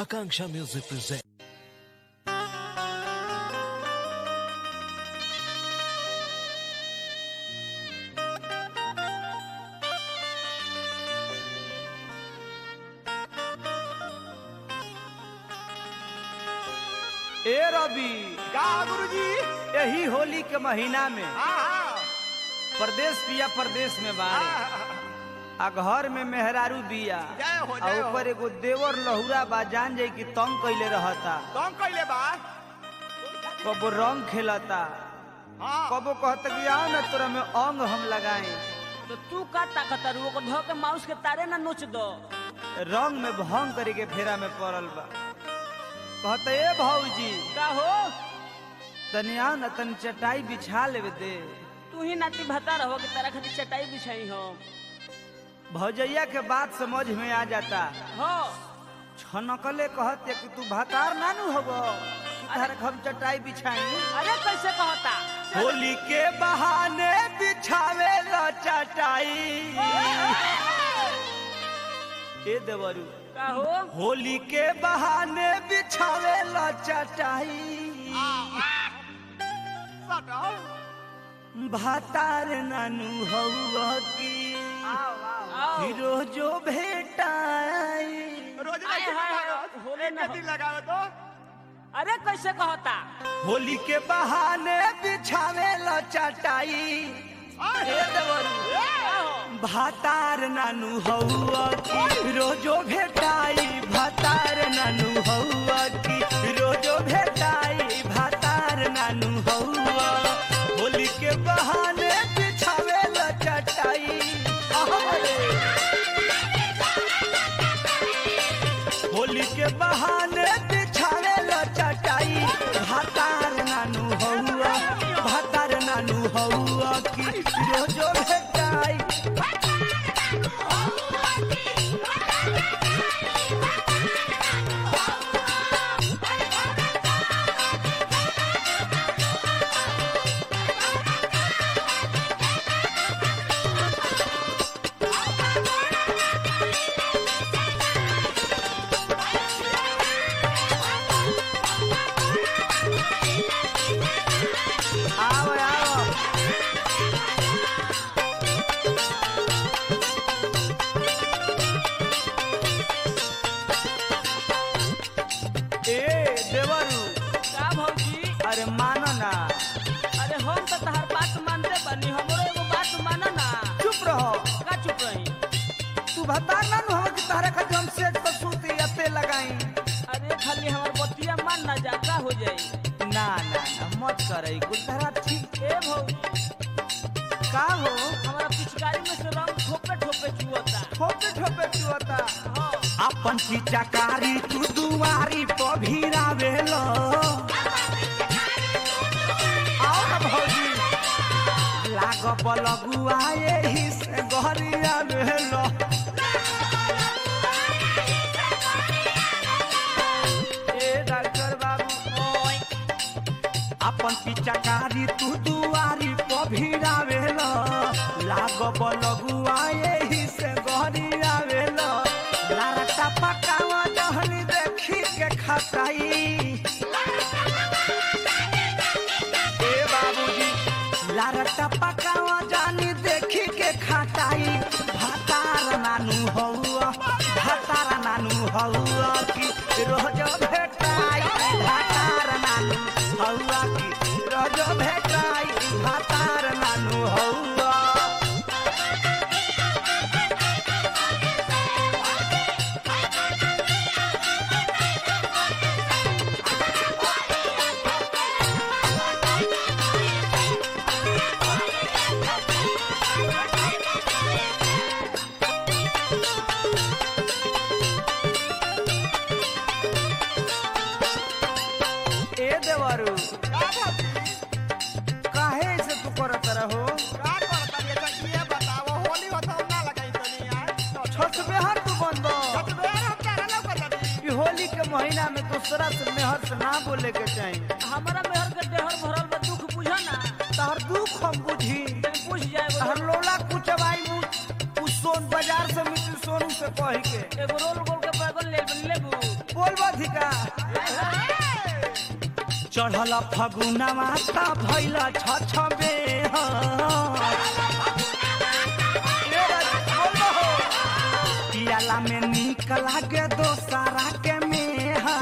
Akanksha Music presents. ए रवि का गुरुजी यही होली के महीना में हाँ हाँ प्रदेश पिया प्रदेश में बाड़े आ घर में मेहरारू बिया जय हो, आ जय हो। ऊपर एगो देवर लहुरा बा जान जाई कि तंग कइले रहता कौन कैले बा कबो रंग खेलता हाँ कबो कहता कि आओ ना तोरा में अंग हम लगाए तो तू का ताकत रू ओकर धो के माउस के तारे ना नोच दो रंग में भंग करे के फेरा में पड़ल बा कहता ए भौजी का हो तनी आओ ना तनी चटाई बिछा लेवे दे तू ही नाती भता रहो कि तारा खातिर चटाई बिछाई हो भौजैया के बात समझ में आ जाता हो छनकले कहते कि तू भातार नानू होगो तारे हम चटाई बिछाई अरे कैसे कहता होली के बहाने बिछावे ला चटाई ए देवरू का हो होली के बहाने बिछावे ला चटाई सटो भातार नानू हौवा की आओ रोजो भेटाई रोज आए, नहीं हाय, लगावत। होले एक ना दिन लगावे तो अरे कैसे कहता होली के बहाने बिछावे ला चटाई ए देवरू का हो भातार नानू हौआ की रोजो भेटाई भातार नानू हौआ की रोजो भेटाई भातार नानू हौआ होली के बहाने बिछावे ला चटाई अहरे। होली के बहाने बिछावे ला चटाई भातार नानू हौआ भातार नानू हौआ की रोजो भेटाई आओ आओ ए देवरू का भौजी अरे मानो ना अरे हम तो तहार बात मानते बनी हमरो एगो बात माना ना चुप रहो का चुप रही तू बता ना नु हम कि तारे खातिर हम सेट पर सूती अते लगाई अरे खाली हमार बतिया मान ना जा का हो जाई ना ना ना मत करई कुल तारा ठीक ए भौजी का हो हमारा पिचकारी में से रंग ठोपे ठोपे चुअता ठोपे ठोपे चुअता हाँ अपन चिचकारी तू दुआरी पर भिरावेलो आओ ना भौजी लाग बलगुआ एही से गहरिया भेलो ए डॉक्टर बाबू ओए अपन पिचकारी तू दुआरी पर भिरावेलो लाग बलगुआ एही से गहरिया भेलो लारटा पकावा जहनी देखी के खटाई ए बाबूजी लारटा पकावा जानी देखी के खटाई भातार नानू हौआ भातार नानू हौआ की रोज भेटाई भातार नानू हौआ की रोज भेटाई भातार नानू हौआ ए देवरू का भाभी काहे से तू करत रहो का करता ये तो ये बताओ होली होता ना लगाई तो नहीं यार छसबे हर तू बंद छत बेर हम तारा ना कर लगी ई होली के महीना में दूसरा से मेहर से ना बोले के चाहिए हमारा मेहर के देहर भरल बा दुख बुझा ना तहर दुख हम बुझी तनी पूछ जाए तहर लोला कुचवाई मुँह उस सोन बाजार से मिट्टी सोनू से कह के एगो रोल गोल के बैगन ले लेबू बोलबा चढ़ल फगुनवा त भैल छ छबे पियाला में निक लागे दोसरा के मेहा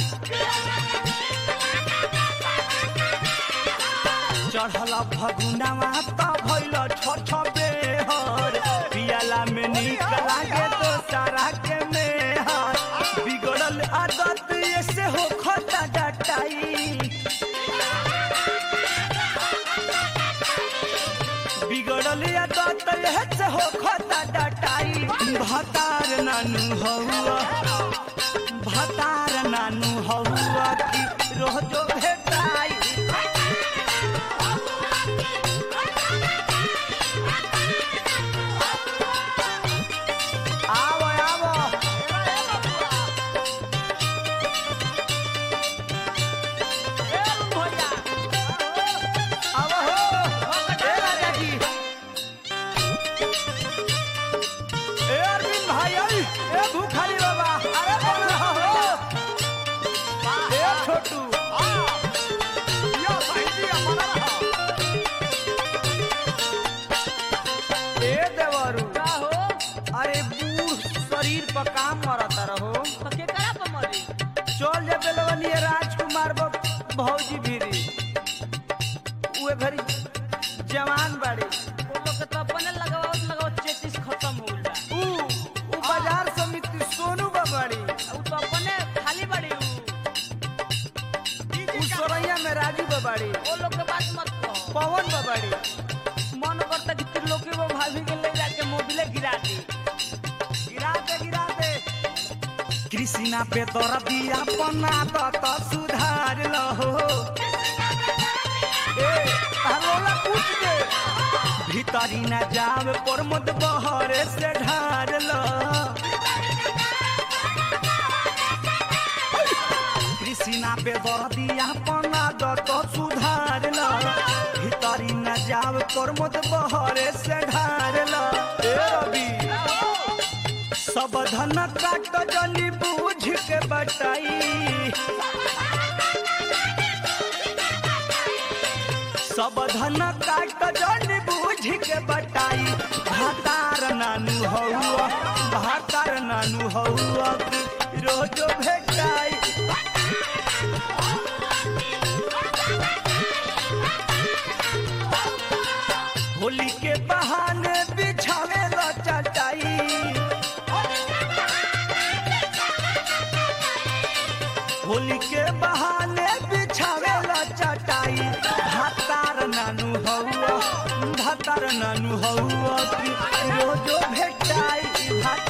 चढ़ल फगुनवा त भैल छ छबे पियाला में निक लागे दोसरा के मेहा बिगड़ल आदत ऐसे हो खता डटाई बिगड़ल आदत ऐसे हो खता डटाई भतार नानू हौआ भतार नानू हौआ की रोजो भेटाई आवो आवो ए भैया आवो हो ए राजा जी ए अरविंद भाई आई ए भूखारी बाबा अरे बोल रहा हो ए छोटू यो साइजी अपना रहा ए देवरू का हो अरे बूढ़ शरीर पर काम मरता रहो तो के करा पर मरी चल जा बेलवनी राजकुमार बब भौजी भीरी उहे घरी जवान बाड़ी वो लोग के तो अपने लगावत लगावत चेतीस खत्म हो गइल बा ऊ ऊ बाजार समिति सोनू बाबाड़ी आ उ तो अपने खाली बड़ी उ ऊ सोरैया में राजू बाबाड़ी वो लोग के बात मत कहो पवन बाबाड़ी मन करता कि त्रिलोकी वो भाभी के ले जाके मोबिले गिरा दी गिरा दे गिरा दे कृष्णा पे तोरा दिया पन्ना तो तो सुधार लहो ए तारोला पूछ दे भीतरी न जावे पर मत बहरे से ढार लो कृष्णा पे तोरा दिया पन्ना तो तो सुधार लो भीतरी न जावे पर मत बहरे से ढार लो ए रवि सब धन काट जली बूझ के बटाई सब धन काट जली बूझ के बटाई भातार नानू हौआ भातार नानू हौआ की रोजो भेटाई होली के बहाने बिछावे ला चटाई होली के बहाने बिछावे ला चटाई भातार नानू हौआ भातार नानू हौआ की रोजो भेटाई भात